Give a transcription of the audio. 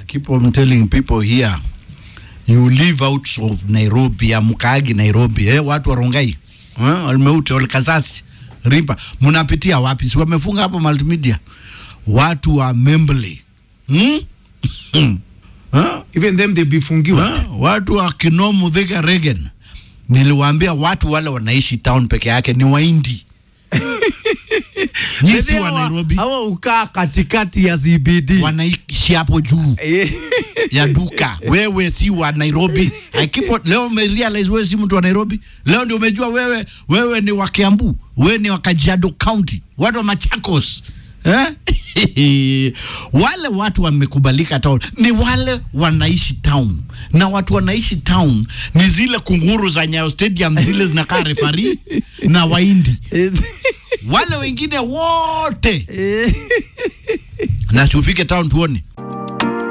keep on telling people here you live out of Nairobi amkaagi Nairobi eh, watu wa Rongai eh, Almeute Olkasasi Ripa mnapitia wapi? Si wamefunga hapo multimedia watu wa Membley hmm? eh? even them they bifungiwa Ha? watu wa Kinomu Thika Regen, niliwaambia watu wale wanaishi town peke yake ni Waindi. Nyinyi si wa Nairobi, hawa ukaa katikati ya CBD wanaishi hapo juu Eh, ya duka. Wewe si wa Nairobi. I keep on, leo umerealize wewe si mtu wa Nairobi. Leo ndio umejua wewe wewe ni wa Kiambu, wewe ni wa Kajiado County, watu wa Machakos. Eh? wale watu wamekubalika town ni wale wanaishi town, na watu wanaishi town ni zile kunguru za Nyayo Stadium zile zinakaa refari na Waindi, wale wengine wote eh, na si ufike town tuone